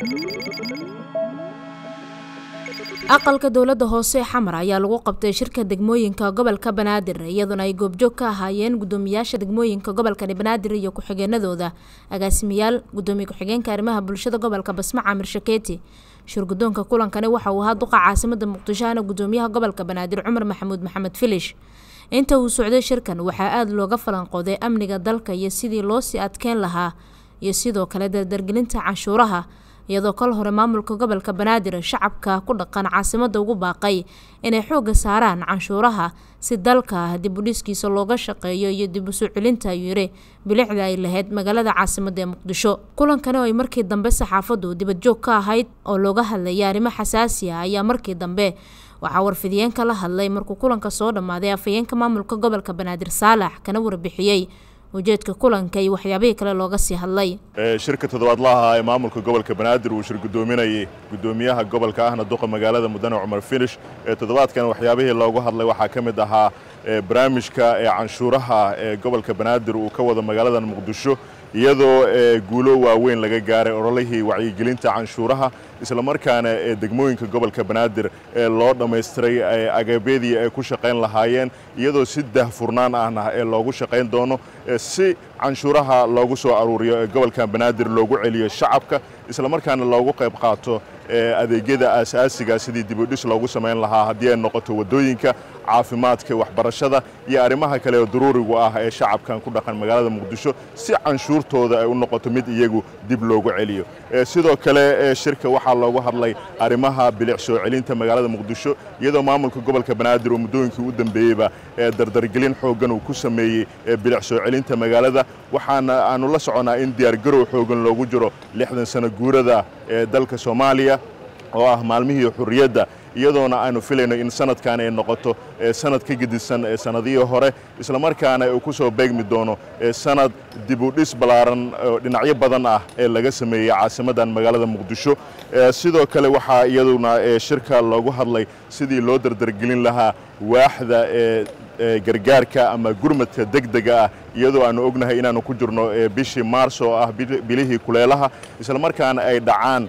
aqalka dowladda hoose ee xamar ayaa lagu qabtay shirka degmooyinka gobolka banaadir iyadoona ay goobjoog ka ahaayeen gudoomiyaasha degmooyinka gobolkani banaadir iyo ku-xigeenadooda agaasimayaal gudoomiye ku-xigeenka arrimaha bulshada gobolka basma camir shakeeti shirgudoonka kulankani waxa uu ahaa duqa caasimada muqdisho ana gudoomiyaha gobolka banaadir cumar maxamuud maxamed filish inta uu socday shirkan waxaa aada looga falanqooday amniga dalka iyo sidii loosii adkeyn lahaa iyo sidoo kale dardargelinta canshuuraha iyadoo kol hore maamulka gobolka banaadir shacabka ku dhaqan caasimada ugu baaqay inay xoogga saaraan canshuuraha si dalka dib u dhiskiisa looga shaqeeyo iyo dib usoo celinta ayuu yiri bilicda ay lahayd magaalada caasimada ee muqdisho kulankani oo ay markii dambe saxaafadu dibadjoog ka ahayd oo looga hadlayay arrimo xasaasi ah ayaa markii dambe waxaa warfidiyeenka la hadlay markuu kulanka soo dhammaaday afhayeenka maamulka gobolka banaadir saalax kana warbixiyey ujeedka kulanka iyo waxyaabihii kale looga sii hadlay shirka toddobaadlaha ee maamulka gobolka banaadir uu shir gudoominayay gudoomiyaha gobolka ahna duqa magaalada mudane cumar finish ee toddobaadkan waxyaabihii loogu hadlay waxaa ka mid ahaa barnaamijka ee canshuuraha ee gobolka banaadir uu ka wado magaalada muqdisho iyadoo guulo waaweyn laga gaaray ololihii wacyigelinta canshuuraha islamarkaana ee degmooyinka gobolka banaadir ee loo dhammaystiray agabyadii ay ku shaqayn lahaayeen iyadoo si dahfurnaan ahna ee loogu shaqayn doono si canshuuraha loogu soo aruuriyo ee gobolka banaadir loogu celiyo shacabka islamarkaana loogu qayb qaato adeegyada aasaasiga sidii dibudhis loogu samayn lahaa haddii ay noqoto waddooyinka caafimaadka waxbarashada iyo arrimaha kale oo daruurigu ah ee shacabkan ku dhaqan magaalada muqdisho si canshuurtooda ay u noqoto mid iyagu dib loogu celiyo sidoo kale shirka waxaa loogu hadlay arrimaha bilic soo celinta magaalada muqdisho iyadoo maamulka gobolka banaadir oo muddooyinkii u dambeeyeyba dardargelin xooggan uu ku sameeyey bilic soo celinta magaalada waxaana aanu la soconnaa in diyaargarow xooggan loogu jiro lixdan sano guurada ee dalka soomaaliya oo ah maalmihii xurriyadda iyadoona aanu filayno in sanadkan ay noqoto sanad ka gedisan sanadihii hore islamarkaana uu ku soo beegmi doono sanad dibudhis ballaaran oo dhinacyo badan ah ee laga sameeyey caasimadan magaalada muqdisho sidoo kale waxaa iyaduna shirka loogu hadlay sidii loo dardargelin lahaa waaxda ee gargaarka ama gurmadka degdega ah iyadoo aanu ognahay inaanu ku jirno bishii maars oo ah bilihii kuleelaha islamarkaana ay dhacaan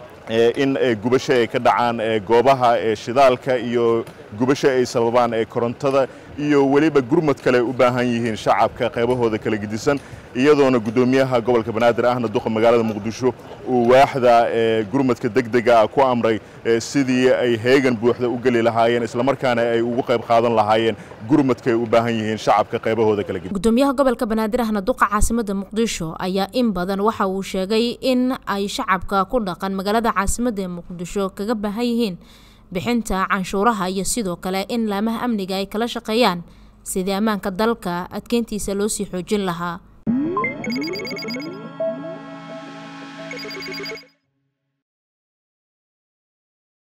in gubasho ay ka dhacaan goobaha shidaalka iyo gubasho ay sababaan korontada iyo weliba gurmad kale u baahan yihiin shacabka qaybahooda kala gedisan iyadoona guddoomiyaha gobolka banaadir ahna duqa magaalada muqdisho uu waaxda gurmadka degdega ah ku amray sidii ay heegan buuxda u geli lahaayeen islamarkaana ay ugu qayb qaadan lahaayeen gurmadka ay u baahan yihiin shacabka qaybahooda kala gedisan gudoomiyaha gobolka banaadir ahna duqa caasimada muqdisho ayaa in badan waxa uu sheegay in ay shacabka ku dhaqan magaalada caasimada ee muqdisho kaga baahan yihiin bixinta canshuuraha iyo sidoo kale in laamaha amniga ay kala shaqeeyaan sidii ammaanka dalka adkeyntiisa loo sii xoojin lahaa